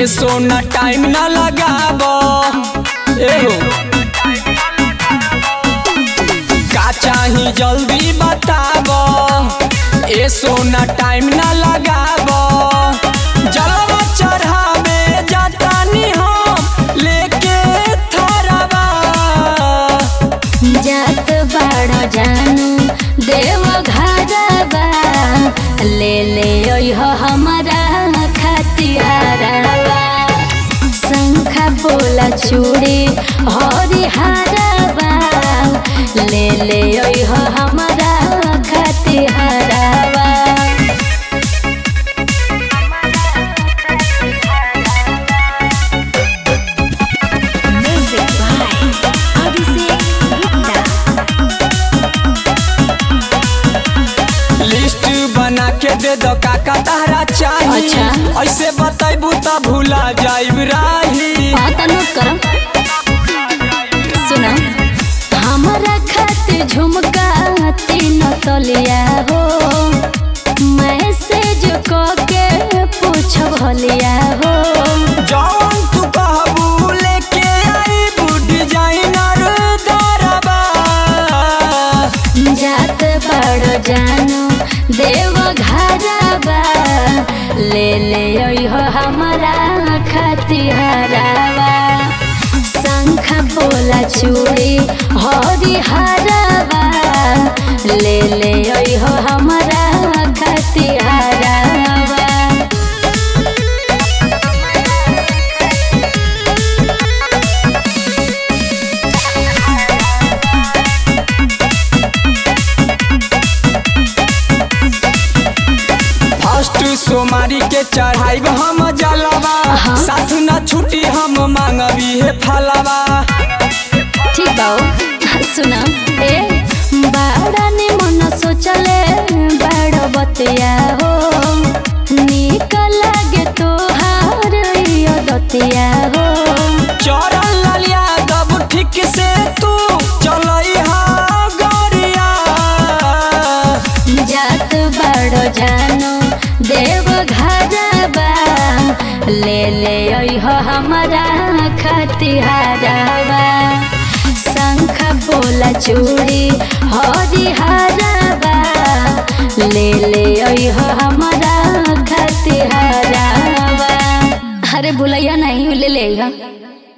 ए सोना time ना लगाब एहो का चाही जल्दी बताब ए सोना टाइम ना लगाब जलवा चढ़ावे जातानी हम लेके थरवा जात बाड़ जानू देव घरबा ले ले ओह हमारा खतिहारबा शंखा बोला चूड़ी हरी हारबा ले ले ओह हमारा खतिहारबा Music by Abhishek Gupta. List बना के दे दो काका तारा चाही अच्छा। ऐसे बतैबू त भूला जाइब राही हाँ तो नोट करो सुना हमारा खातिर झुमका तीन तलिया हो मैसेज क के पूछ भलिया हो जौन तू कहबू लेके आईबू डिजाइनर दरबा जात बड़ जानू देव घरबा ले ले ओह हमारा खतिहारबा शंख बोला चूड़ी हरी हारबा ले ले ओह हमारा खतिहारबा फर्स्ट सोमारी के चढ़ाइब हम जलवा हाँ। साथ न छुट्टी हम मांगबी हे फलवा ठीक बाऊ सुना ए बाड़ा ने मन सोचले बाड़ बतिया हो निक लागे तोहार यो दतिया हो चरण ललिया दब ठीक से तू चलई हा गरिया जात बाड़ जानो देव घरबा ले ले ओह हमारा खतिहारबा शंख बोला चूड़ी हरी हारबा ले ले ओह हमारा खतिहारबा अरे भुलैया नहीं ले ले